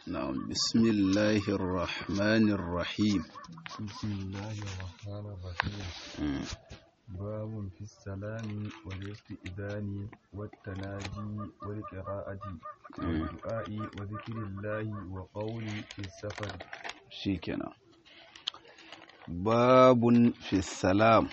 نعم بسم الله الرحمن الرحيم بسم الله الرحمن الرحيم مم. باب في السلام والاستئذان والتناجي والقراءة والدعاء وذكر الله وقول في السفر shikenan babun fi salam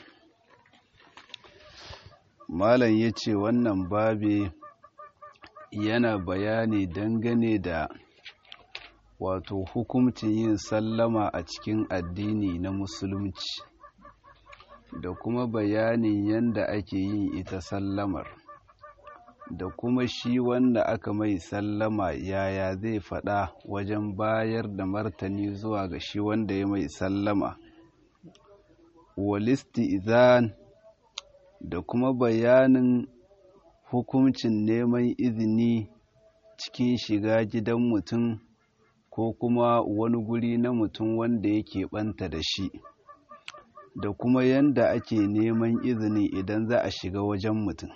malam ya ce wannan babe yana bayani dangane da wato hukumcin yin sallama a cikin addini na musulunci da kuma bayanin yadda ake yin ita sallamar da kuma shi wanda aka mai sallama yaya zai faɗa wajen bayar da martani zuwa ga shi wanda ya mai sallama walisti izan da kuma bayanin hukuncin neman izini cikin shiga gidan mutum ko kuma wani guri na mutum wanda yake ɓanta da shi da kuma yanda ake neman izini idan za a shiga wajen mutum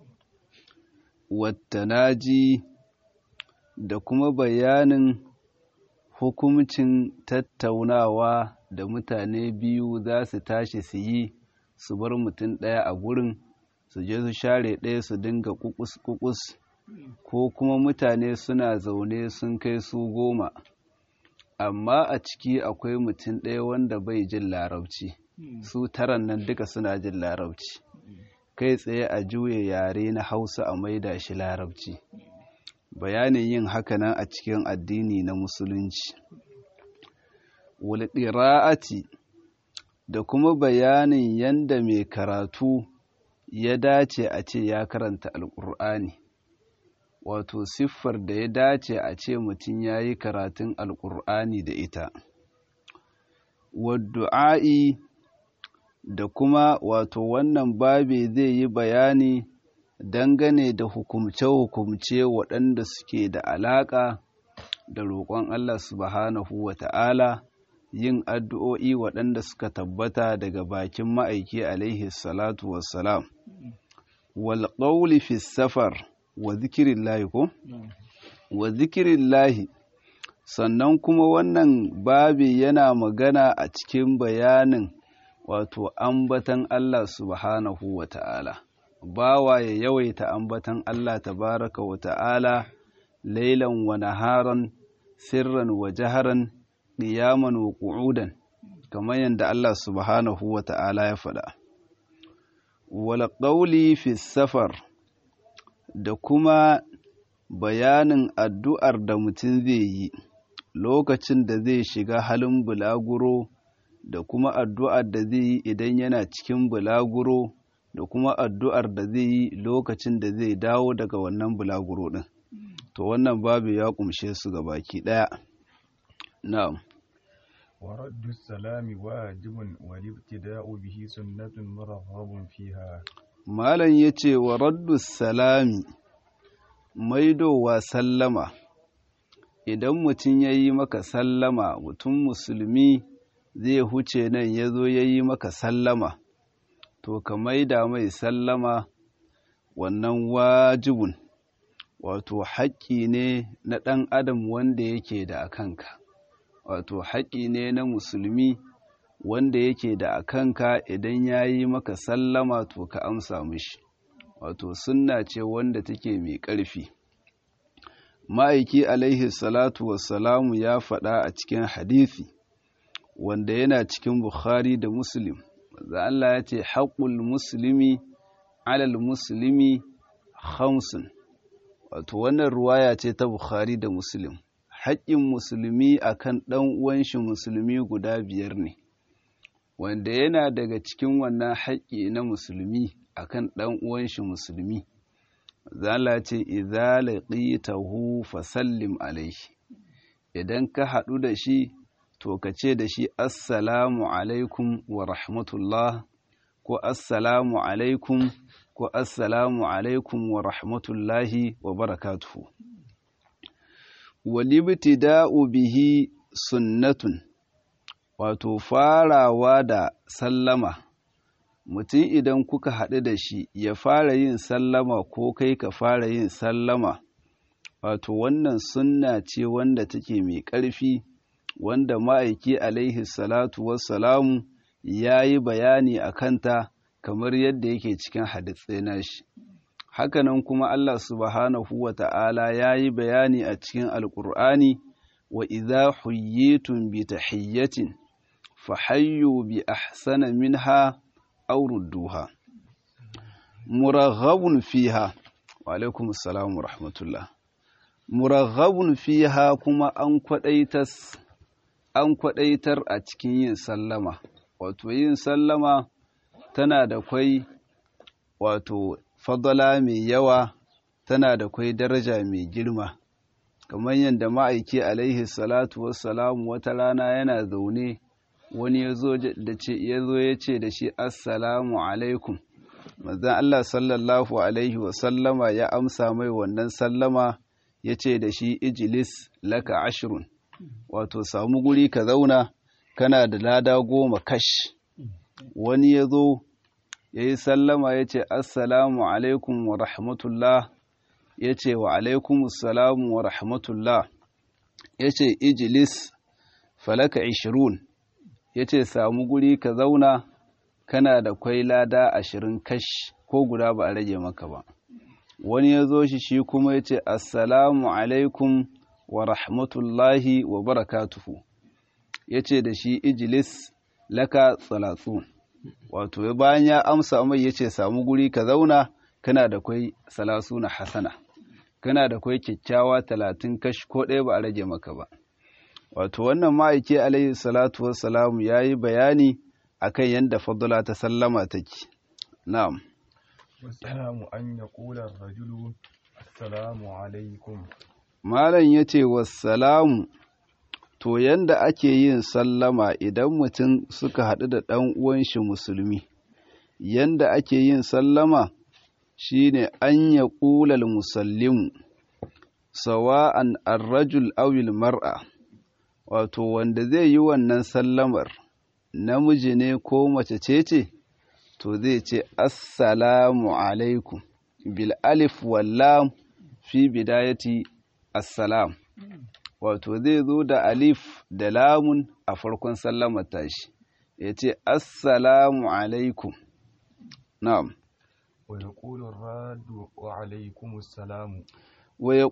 wattanaji da kuma bayanin hukumcin tattaunawa da mutane biyu za su tashi su yi su bar mutum ɗaya a gurin su je su share ɗaya su dinga kukus-kukus ko kuma mutane suna zaune sun kai su goma amma a ciki akwai mutum ɗaya wanda bai jin larabci su taran nan duka suna jin larabci kai tsaye a juya yare na hausa a maida shi larabci bayanin yin hakanan a cikin addini na musulunci walƙira'ati da kuma bayanin yanda mai karatu ya dace a ce ya karanta alƙur'ani wato siffar da ya dace a ce mutum ya yi karatun alƙur'ani da ita waddu'a'i da kuma wato wannan babe zai yi bayani dangane da hukumce-hukumce waɗanda suke da alaƙa da roƙon Allah subhanahu wa ta'ala yin addu'o'i waɗanda suka tabbata daga bakin ma'aiki alaihi salatu wassalam wal ƙauli fi safar wa zikirin lahi ko? wa zikirin lahi sannan kuma wannan babe yana magana a cikin bayanin wato ambatan Allah subhanahu wa ta'ala, bawa ya yawaita ambatan Allah tabaraka wa ta'ala, lailan wa naharan, sirran wa jaharan, ƙiyaman wa ƙu'udan, kamar yadda Allah subhanahu wa ta'ala ya faɗa. Wala ƙauli fi safar da kuma bayanin addu'ar da mutum zai yi lokacin da zai shiga halin bulaguro. da kuma addu'ar da zai yi idan yana cikin bulaguro da kuma addu'ar da zai yi lokacin da zai dawo daga wannan bulaguro ɗin. To wannan babu ya ƙumshe su ga baki ɗaya. Na'am. ورد السلام واجب والابتداء به سنة مرغب فيها Malam ya ce wa raddu salami maidowa sallama idan mutum ya yi maka sallama mutum musulmi zai huce nan ya zo ya yi maka sallama, to ka maida mai sallama wannan wajibun, wato haƙƙi ne na ɗan adam wanda yake da a kanka, wato haƙƙi ne na musulmi wanda yake da a kanka idan ya yi maka sallama to ka amsa mishi, wato sunna ce wanda take mai ƙarfi. Ma'aiki alaihi salatu wassalamu ya faɗa a cikin hadisi. wanda yana cikin Bukhari da Muslim. Da Allah ya ce, haƙul musulmi alal musulmi hamsin. Wato, wannan ruwaya ce ta Bukhari da Muslim. Haƙƙin musulmi a kan ɗan'uwanshi musulmi guda biyar ne, wanda yana daga cikin wannan haƙƙi na musulmi a kan ɗan'uwanshi musulmi. Zala ce, "Iza laƙitahu fasallim alaihi." Idan ka haɗu da shi, to ka ce da shi assalamu alaikum wa rahmatullah ko assalamu alaikum ko assalamu alaikum wa rahmatullahi wa barakatuhu walibtida'u bihi sunnatun wato farawa da sallama mutum idan kuka haɗu da shi ya fara yin sallama ko kai ka fara yin sallama wato wannan sunna ce wanda take mai ƙarfi wanda ma'aiki alaihi salatu wassalamu ya yi bayani a kanta kamar yadda yake cikin hadisai nashi hakanan kuma Allah subhanahu wa ta'ala ya yi bayani a cikin alƙur'ani wa idza huyyitum bi tahiyyatin fahayyu bi ahsana minha aw rudduha muraghabun fiha wa alaikum assalam wa rahmatullah muraghabun fiha kuma an kwadaitas an kwadaitar a cikin yin sallama wato yin sallama tana da kwai wato fadala mai yawa tana da kwai daraja mai girma kamar yadda ma'aiki alaihi salatu wassalamu wata rana yana zaune wani ya zo ya ce da shi assalamu alaikum manzan Allah sallallahu alaihi wasallama ya amsa mai wannan sallama ya ce da shi ijilis laka ashirun wato samu guri ka zauna kana da lada goma kash wani ya zo ya yi sallama ya ce assalamu alaikum wa rahmatullah ya ce wa alaikum salamu wa rahmatullah ya ce ijilis falaka ishirun ya ce samu guri ka zauna kana da kwai lada ashirin kash ko guda ba a rage maka ba wani ya zo shi shi kuma ya ce assalamu alaikum wa rahmatullahi wa barakatuhu ya ce da shi ijilis laka tsalatsu wato bayan ya amsa mai ya ce samu guri ka zauna kana da kwai salasu na hasana kana da kwai kyakkyawa talatin kash ko ɗaya ba a rage maka ba wato wannan ma'aiki alaihi salatu wassalamu ya yi bayani akan yadda fadula ta sallama take na'am والسلام أن يقول الرجل السلام عليكم malam ya ce wassalamu to yanda ake yin sallama idan mutum suka haɗu da ɗan uwan shi musulmi yanda ake yin sallama shine an ya ƙulal musallimu sawa'an arrajul awil mar'a wato wanda zai yi wannan sallamar namiji ne ko mace ce ce to zai ce assalamu alaikum bil alif wallam fi bidayati assalam wato zai zo da alif da lamun a farkon sallamar tashi ya ce assalamu alaikum na'am ويقول الراد وعليكم السلام wa ya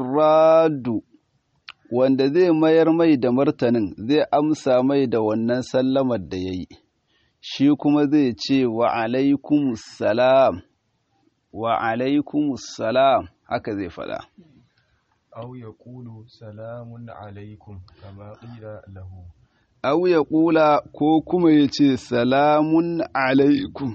radu wanda zai mayar mai da martanin zai amsa mai da wannan sallamar da ya yi shi kuma zai ce wa alaikumussalam wa alaikumussalam haka zai faɗa أو يقول سلام عليكم كما قيل له au ya ƙula ko kuma ya ce salamun alaikum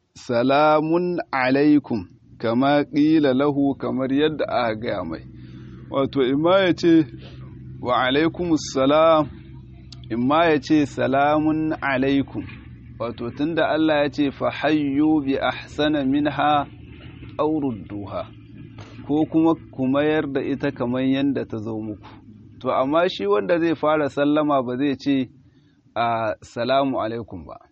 salamun alaikum kama ƙila lahu kamar yadda aka gaya mai wato imma ya ce wa alaikumussalam imma ya ce salamun alaikum wato tunda Allah ya ce fa hayyu bi ahsana minha aw rudduha ko kuma ku mayar da ita kamar yadda ta zo muku to amma shi wanda zai fara sallama ba zai ce a salamu alaikum ba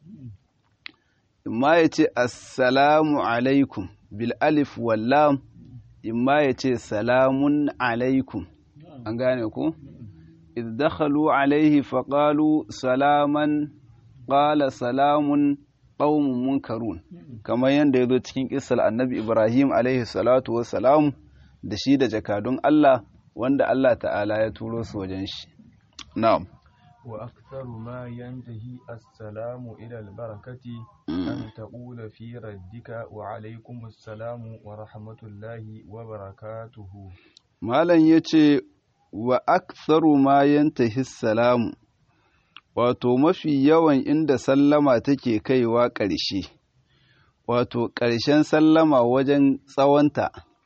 imma ya ce assalamu alaikum bil alif wallam imma ya ce salamun alaikum an gane ku idh dakhalu alaihi faqalu salaman qala salamun qaumun munkarun kamar yadda ya zo cikin kissar annabi ibrahim alaihi salatu wassalam da shi da jakadun Allah wanda Allah ta'ala ya turo su wajen shi na'am وأكثر ما ينتهي السلام إلى البركة أن تقول في ردك وعليكم السلام ورحمة الله وبركاته malam yace wa aktharu ma yantahi salamu wato mafi yawan inda sallama take kaiwa ƙarshe wato ƙarshen sallama wajen tsawonta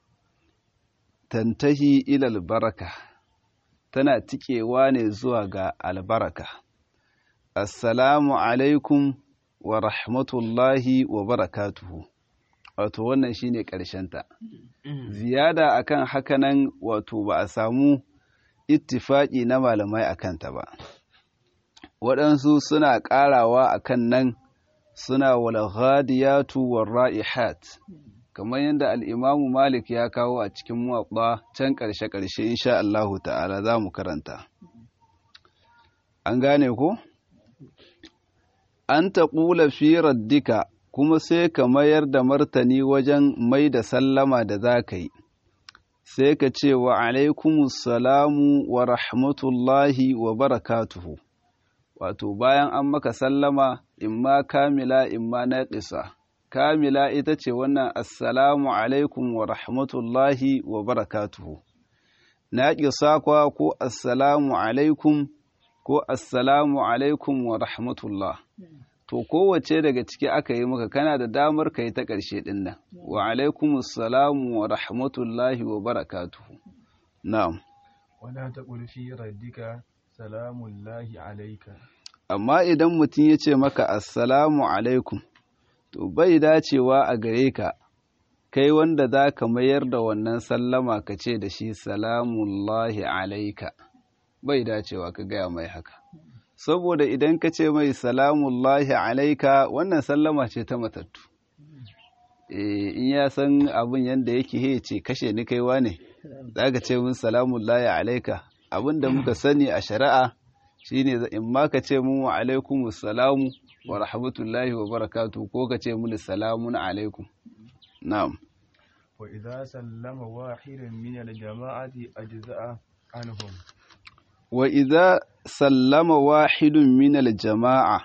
tantahi ilal baraka tana tikewa ne zuwa ga albaraka assalamu alaikum wa rahmatullahi wa barakatuhu wato wannan shine ta. ziyada akan hakanan wato ba a samu ittifaki na malamai akan ta ba waɗansu suna ƙarawa akan nan suna wal ghadiyatu war ra'ihat kamar yadda al'imamu malik ya kawo a cikin muwaɓa can ƙarshe-ƙarshe insha Allahu ta'ala za mu karanta an gane ko? an ta ƙula fi raddika kuma sai ka mayar da martani wajen mai da sallama da za ka yi sai ka ce wa alaikumusalamu wa rahmatullahi wa barakatuhu wato bayan an maka sallama imma kamila imma naƙisa kamila ita ce wannan assalamu alaikum wa rahmatullahi wa barakatuhu naƙisa kwa ko assalamu alaikum ko assalamu alaikum wa rahmatullah to kowace daga ciki aka yi maka kana da damar ka yi ta ƙarshe ɗin nan wa alaikum assalamu wa rahmatullahi wa barakatuhu na'am wala taqul fi raddika salamullahi alayka amma idan mutum ya ce maka assalamu alaikum to bai dacewa a gare ka kai wanda za ka mayar da wannan sallama ka ce da shi salamullahi alaika bai dacewa ka gaya mai haka saboda idan ka ce mai salamullahi alaika wannan sallama ce ta matattu in ya san abin yadda yake he ce kashe ni kaiwa ne za ka ce min salamullahi alaika abin da muka sani a shari'a shine in ma ka ce mun wa alaikum salamu wa rahmatullahi wa barakatu ko ka ce mun salamun alaikum na'am wa idza sallama wahidun min al-jama'ati ajza'a anhum wa idza sallama wahidun min al-jama'a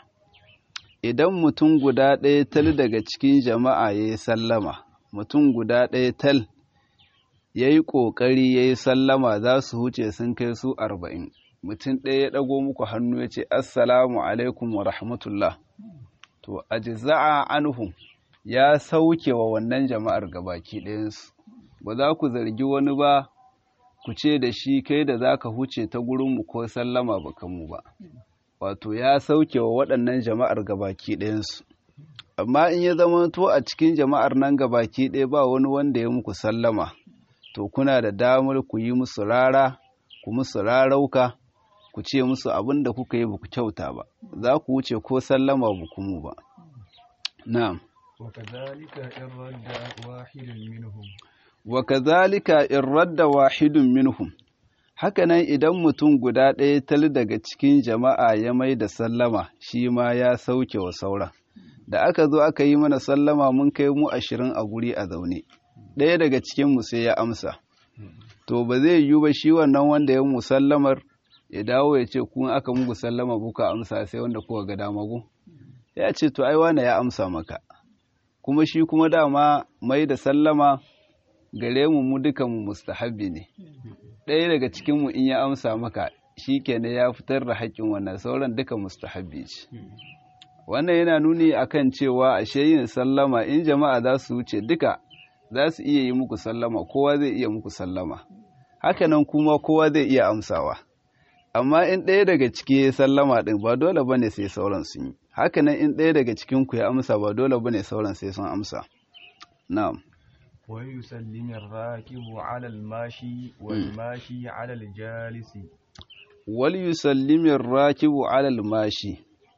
idan mutum guda ɗaya tal daga cikin jama'a yayi sallama mutum guda ɗaya tal yayi ƙoƙari yayi sallama za su huce sun kai su arba'in mutum ɗaya ya ɗago muku hannu ya ce assalamu alaikum wa rahmatullah to ajza'a anhum ya sauke wa wannan jama'ar gabaki ɗayansu ba za ku zargi wani ba ku ce da shi kai da za ka huce ta gurinmu ko sallama ba mu ba wato ya sauke wa waɗannan jama'ar gabaki ɗayansu amma in ya zama to a cikin jama'ar nan gabaki ɗaya ba wani wanda ya muku sallama to kuna da damar ku yi musu rara ku musu rarauka ku ce musu abin da kuka yi ba ku kyauta ba za ku wuce ko sallama ba kuma ba na'am وكذلك إن رد واحد منهم وكذلك إن رد واحد منهم hakanan idan mutum guda ɗaya tal daga cikin jama'a ya mai da sallama shi ma ya sauke wa saura da aka zo aka yi mana sallama mun kai mu ashirin a guri a zaune ɗaya daga cikinmu sai ya amsa to ba zai yiwu ba shi wannan wanda ya musallamar ya dawo ya ce kun aka muku sallama kuka amsa sai wanda kuka ga damagu ya ce to ai wane ya amsa maka kuma shi kuma dama mai da sallama gare mu mu duka mu mustahabbi ne ɗaya daga cikin mu in ya amsa maka shi kenan ya fitar da haƙƙin wannan sauran duka mustahabbi ce wannan yana nuni akan cewa ashe yin sallama in jama'a za su wuce duka za su iya yi muku sallama kowa zai iya muku sallama hakanan kuma kowa zai iya amsawa amma in ɗaya daga ciki ya sallama ɗin ba dole bane sai sauran sun yi hakanan in ɗaya daga cikin ku ya amsa ba dole bane sauran sai sun amsa na'am wa yusallimu ar-rakibu 'ala al-mashi wal mashi 'ala al-jalisi wal yusallimu ar-rakibu 'ala al-mashi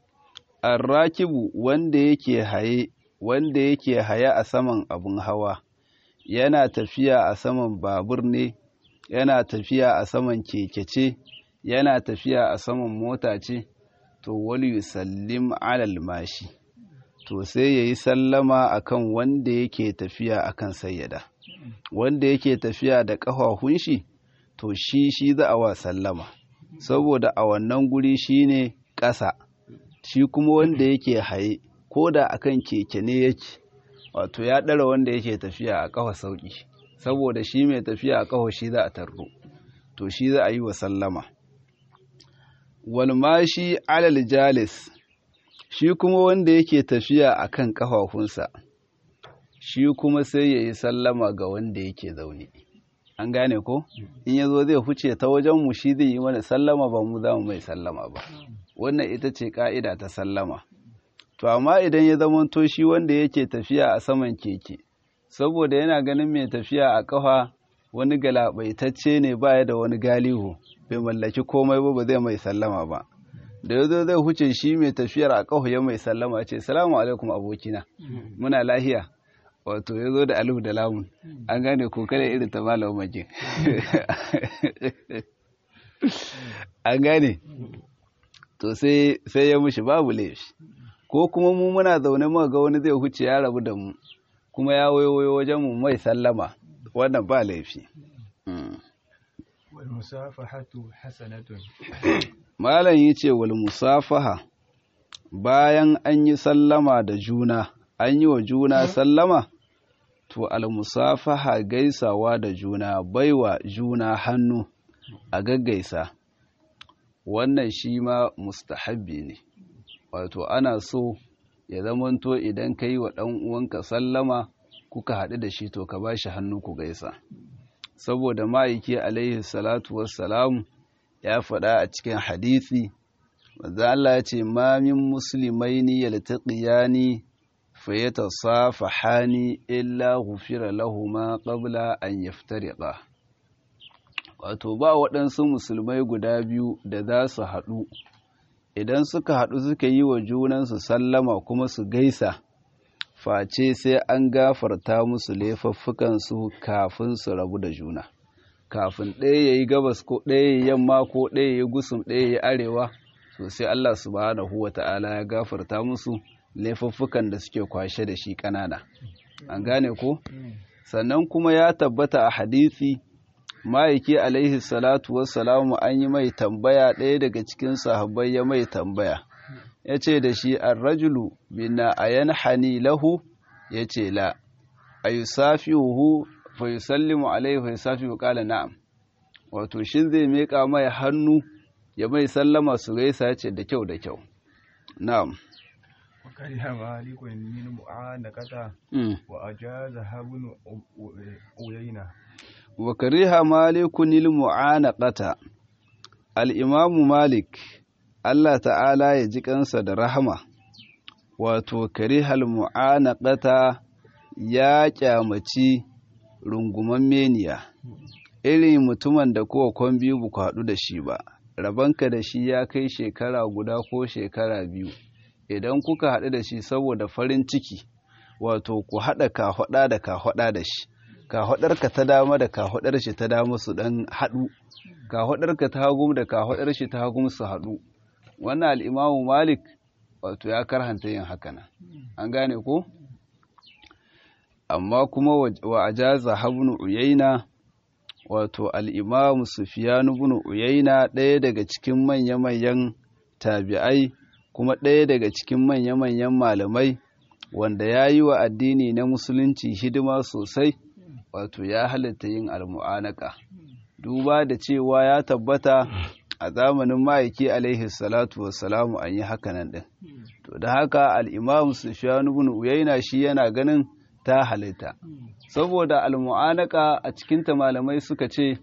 ar-rakibu wanda yake haye wanda yake haye a saman abun hawa yana tafiya a saman babur ne yana tafiya a saman keke ce yana tafiya a saman mota ce to wal yusallim alal mashi to sai yayi sallama akan wanda yake tafiya akan sayyada wanda yake tafiya da ƙafafun shi to shi shi za a wa sallama saboda a wannan guri shine ƙasa shi kuma wanda yake haye ko da akan keke ne yake wato ya ɗara wanda yake tafiya a ƙafa sauƙi saboda shi mai tafiya a ƙafa shi za a tarro to shi za a yi wa sallama walmashi alal jalis shi kuma wanda yake tafiya a kan ƙafafunsa shi kuma sai ya yi sallama ga wanda yake zaune an gane ko in ya zo zai huce ta wajenmu shi zai yi mana sallama ba mu za mu mai sallama ba wannan ita ce ƙa'ida ta sallama to amma idan ya zamanto shi wanda yake tafiya a saman keke saboda yana ganin mai tafiya a ƙafa wani galabaitacce ne baya da wani galihu bai mallaki komai ba ba zai mai sallama ba da yazo zai huce shi mai tafiyar a ƙafa ya mai sallama ce salamu alaikum abokina muna lahiya wato ya zo da alif da lamun an gane ko kada irin ta malamin makin an gane to sai sai ya mushi babu laifi ko kuma mu muna zaune muka ga wani zai huce ya rabu da mu kuma ya wayo wajen mu mai sallama wannan ba laifi wal musafahatu hasanatun malam yace wal musafaha bayan an yi sallama da juna an yi wa juna sallama to al musafaha gaisawa da juna baiwa juna hannu a gaggaisa wannan shi ma mustahabbi ne wato ana so ya zamanto idan ka yi wa ɗan uwanka sallama kuka haɗu da shi to ka ba shi hannu ku gaisa saboda ma'aiki alaihi salatu wassalamu ya faɗa a cikin hadisi manzo Allah ya ce ma min muslimaini yaltaqiyani fayatasafahani illa ghufira lahumu qabla an yaftariqa wato ba waɗansu musulmai guda biyu da za su haɗu idan suka haɗu suka yi wa junansu sallama kuma su gaisa face sai an gafarta musu laifuffukansu kafin su rabu da juna kafin ɗaya ya yi gabas ko ɗaya ya yamma ko ɗaya ya yi gusum ɗaya ya arewa so sai Allah subhanahu wa ta'ala ya gafarta musu laifuffukan da suke kwashe da shi ƙanana an gane ko sannan kuma ya tabbata a hadisi ma'aiki alaihi salatu wassalamu an yi mai tambaya ɗaya daga cikin sahabbai ya mai tambaya ya ce da shi an rajulu bina a yanhani lahu ya ce la a yi safihu fa yi sallimu alaihi fa yi safihu ƙala na'am wato shi zai meƙa mai hannu ya mai sallama su gaisa ya ce da kyau da kyau na'am وكره مالك من معانقة وأجازها ابن عيينة وكره مالك المعانقة الإمام مالك Allah ta'ala ya ji kansa da rahama wato karihal mu'anaqata ya kyamaci runguman meniya irin mutumin da kowa kwan biyu ba haɗu da shi ba rabanka da shi ya kai shekara guda ko shekara biyu idan kuka haɗu da shi saboda farin ciki wato ku haɗa kafaɗa da kafaɗa da shi kafaɗarka ta dama da kafaɗar shi ta dama su ɗan haɗu kafaɗarka ta hagum da kafaɗar shi ta hagum su haɗu wannan al'imamu malik wato ya karhanta yin hakanan an gane ko amma kuma wa ajaza habnu uyaina wato al'imamu sufiyanu bin uyaina ɗaya daga cikin manya-manyan tabi'ai kuma ɗaya daga cikin manya-manyan malamai wanda ya yi wa addini na musulunci hidima sosai wato ya halatta yin almu'anaka duba da cewa ya tabbata a zamanin ma'aiki alaihi salatu wassalamu an yi hakanan ɗin to da haka al'imam sufiyanu bin uyaina shi yana ganin ta halitta saboda almu'anaka a cikinta malamai suka ce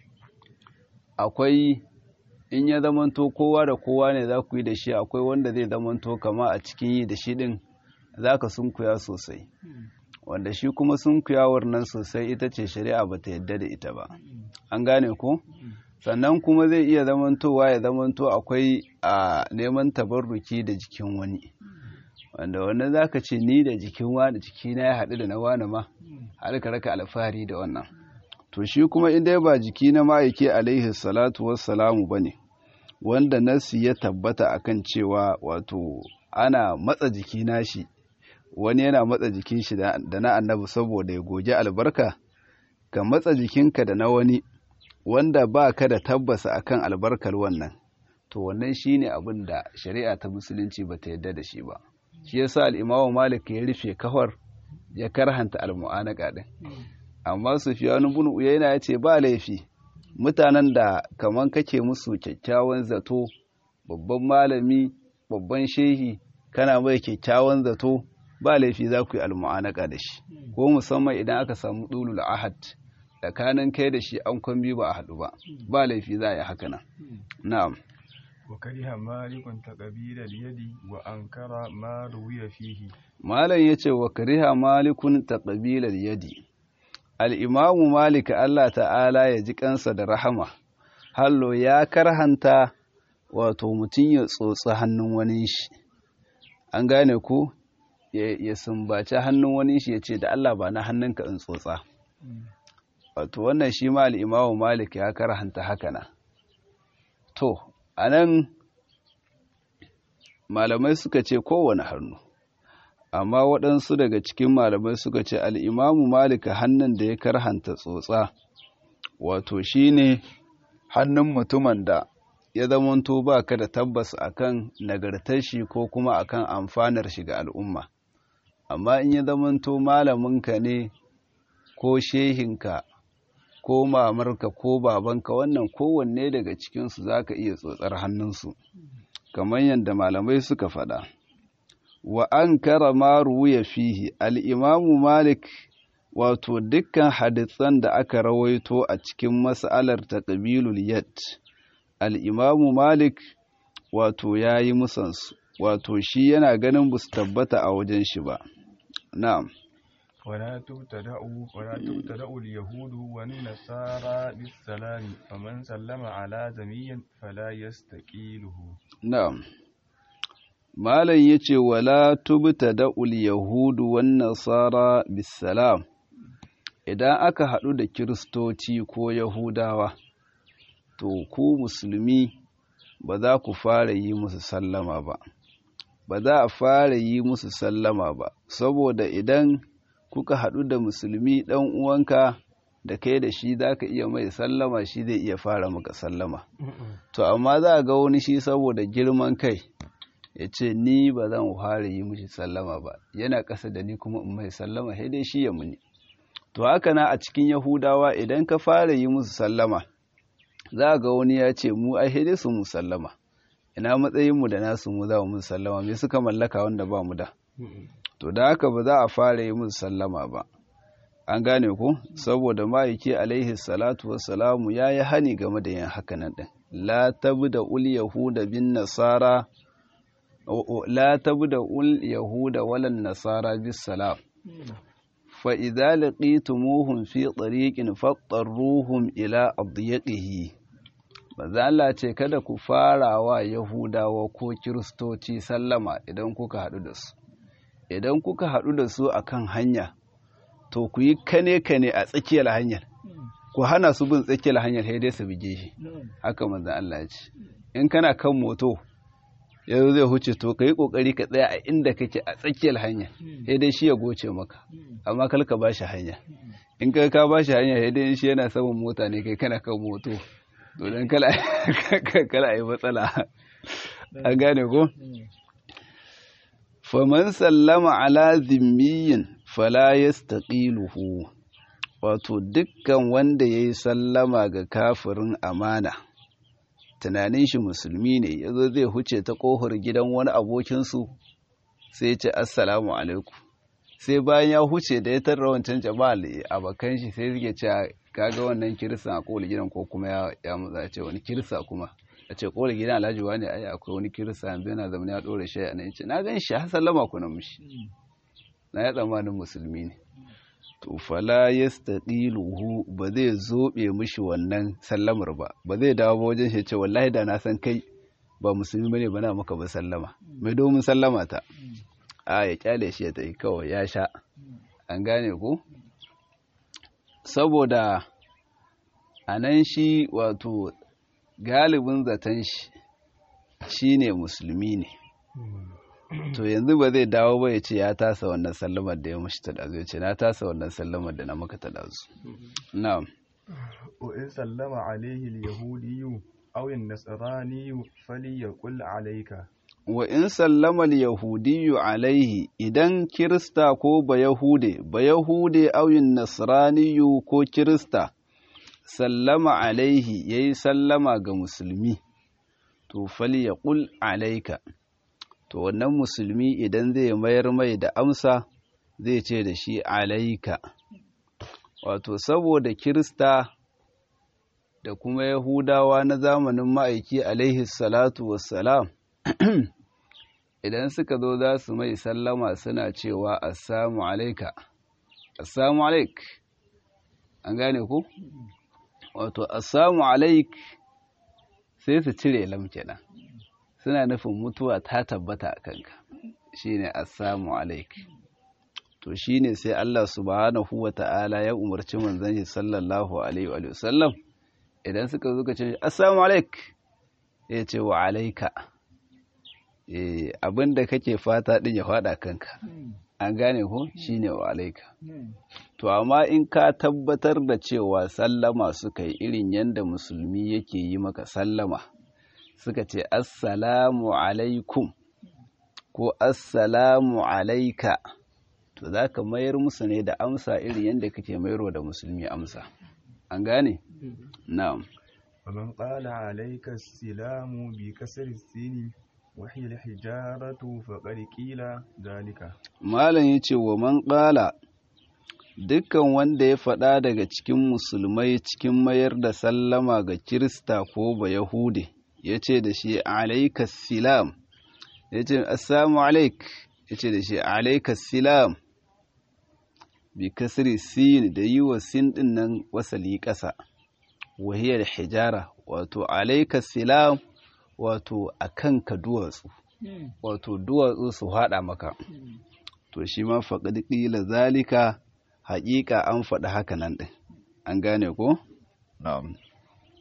akwai in ya zamanto kowa da kowa ne za ku yi da shi akwai wanda zai zamanto kama a cikin yi da shi ɗin za ka sunkuya sosai wanda shi kuma sunkuyawar nan sosai ita ce shari'a ba ta yadda da ita ba an gane ko sannan kuma zai iya zamantowa ya zamanto akwai a neman tabarruki da jikin wani wanda wannan za ka ce ni da jikin wani jikina ya haɗu da na wani ma har ka raka alfahari da wannan to shi kuma in dai ba jiki na ma'aiki alaihi salatu wassalamu ba ne wanda nasi ya tabbata akan cewa wato ana matsa jiki nashi wani yana matsa jikin shi da na annabi saboda ya goge albarka ka matsa jikinka da na wani wanda ba ka da tabbasa akan albarkar wannan to wannan shine abin da shari'a ta musulunci ba ta yadda da shi ba shi yasa al-imamu malik ya rufe kafar ya karhanta al-mu'anaka din amma sufyan ibn uyayna ya ce ba laifi mutanen da kaman kake musu kyakkyawan zato babban malami babban shehi kana mai kyakkyawan zato ba laifi za ku yi al-mu'anaka da shi ko musamman idan aka samu dulul ahad tsakanin kai da shi an kwambi ba a haɗu ba ba laifi za a yi haka nan na'am وكره مالك تقبيل اليد وأنكر ما روي فيه malam yace wa kariha malikun taqbilal yadi al-imamu malik Allah ta'ala ya ji kansa da rahama hallo ya karhanta wato mutum ya tsotsi hannun wani shi an gane ku ya sumbaci hannun wani shi ya ce da Allah ba na hannunka in tsotsa wato wannan shi ma al'imamu malik ya karhanta haka na to a nan malamai suka ce kowane hannu amma waɗansu daga cikin malamai suka ce al'imamu malika hannun da ya karhanta tsotsa wato shi ne hannun mutumin da ya zamanto ba ka da tabbas akan nagartar shi ko kuma akan amfanar shi ga al'umma amma in ya zamanto malaminka ne ko shehinka ko mamarka ko babanka wannan kowanne daga cikinsu za ka iya tsotsar hannunsu kamar yadda malamai suka faɗa wa an kara maru ya fihi al'imamu malik wato dukkan hadisan da aka rawaito a cikin mas'alar ta ƙabilul yad al'imamu malik wato ya yi musansu wato shi yana ganin ba su tabbata a wajen shi ba na'am ولا تبتدأ ولا تبتدأ اليهود والنصارى بالسلام فمن سلم على زمي فلا يستقيله na'am malam yace wala tubtada'ul yahudu wan nasara bisalam idan aka haɗu da kiristoci ko yahudawa to ku musulmi ba za ku fara yi musu sallama ba ba za a fara yi musu sallama ba saboda idan kuka haɗu da musulmi ɗan uwanka da kai da shi za ka iya mai sallama shi zai iya fara maka sallama to amma za a ga wani shi saboda girman kai ya ce ni ba zan fara yi mishi sallama ba yana ƙasa da ni kuma in mai sallama sai dai shi ya muni to haka na a cikin yahudawa idan ka fara yi musu sallama za ga wani ya ce mu ai sai dai su mu sallama ina matsayinmu da nasu mu za mu sallama me suka mallaka wanda ba mu da to da haka ba za a fara yi musu sallama ba an gane ku saboda ma'aiki alaihi salatu wassalamu ya yi hani game da yin hakanan ɗin la tabu da ul yahuda bin nasara la tabu da ul yahuda walan nasara bis salam fa idza laqitumuhum fi tariqin fattaruhum ila adyaqihi manzo Allah ce kada ku fara wa yahudawa ko kiristoci sallama idan kuka haɗu da su idan kuka haɗu da su akan hanya to ku yi kane-kane a tsakiyar hanyar ku hana su bin tsakiyar hanyar sai dai su bige shi haka manzan Allah ya ce in kana kan moto yanzu zai huce to ka yi kokari ka tsaya a inda kake a tsakiyar hanya sai dai shi ya goce maka amma kal ka bashi hanya in kai ka bashi hanya sai dai shi yana saman mota ne kai kana kan moto to dan kala kala yi matsala an gane ko faman sallama ala zimmiyin fala yastaqiluhu wato dukkan wanda yayi sallama ga kafirin amana tunanin shi musulmi ne yazo zai huce ta kohar gidan wani abokin su sai ce assalamu alaikum sai bayan ya huce da ya tarra wancan jama'a abakan shi sai suke cewa kaga wannan kirista a kohar gidan ko kuma ya ya mutsa ce wani kirista kuma a ce kohar gidan alhaji wani ai akwai wani kirista yanzu yana zama ya dore shi a nan ce na gan shi har sallama ku na mushi na ya tsammanin musulmi ne to fala yastaqiluhu ba zai zobe mishi wannan sallamar ba ba zai dawo ba wajen shi ce wallahi da na san kai ba musulmi bane ba na maka ba sallama mai domin sallama ta a ya kyale shi ya tafi kawai ya sha an gane ko saboda a nan shi wato galibin zaton shi shine musulmi ne to yanzu ba zai dawo ba ya ce ya tasa wannan sallamar da ya mashi ta ɗazu ya ce na tasa wannan sallamar da na maka ta ɗazu na'am wa in sallama alaihi al-yahudiyyu aw an-nasraniyyu falyaqul alayka wa in sallama al-yahudiyyu alaihi idan kirista ko ba yahude ba yahude aw an-nasraniyyu ko kirista sallama alaihi yayi sallama ga musulmi to falyaqul alayka to wannan musulmi idan zai mayar mai da amsa zai ce da shi alaika wato saboda kirista da kuma yahudawa na zamanin ma'aiki alaihi salatu wassalam idan suka zo za su mai sallama suna cewa assamu alaika assamu alaik an gane ku wato assamu alaik sai su cire lam kenan suna nufin mutuwa ta tabbata a kanka shine assalamu alaik to shine sai Allah subhanahu wata'ala ya umarci manzon shi sallallahu alaihi wa sallam idan suka zo ka ce assalamu alaik ya ce wa alaika eh abinda kake fata din ya fada kanka an gane ko shine wa alaika to amma in ka tabbatar da cewa sallama suka yi irin yanda musulmi yake yi maka sallama suka ce assalamu alaikum ko assalamu alaika to za ka mayar musu ne da amsa irin yadda kake mayarwa da musulmi amsa an gane na'am ومن قال عليك السلام بكسر السين وهي الحجارة فقد قيل ذلك malam yace wa man qala dukkan wanda ya faɗa daga cikin musulmai cikin mayar da sallama ga kirista ko ba yahude yace da shi alaika silam yace assalamu alaik yace da shi alaika silam bi kasri sin da yi wa sin din nan wasali ƙasa wahiyar hijara wato alaika silam wato a kanka duwatsu wato duwatsu su haɗa maka to shi ma faƙaɗi ƙila zalika haƙiƙa an faɗi haka nan ɗin an gane ko? na'am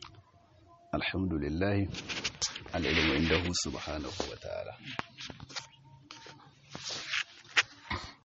alhamdulillahi al'ilmu inda hu subhanahu wa ta'ala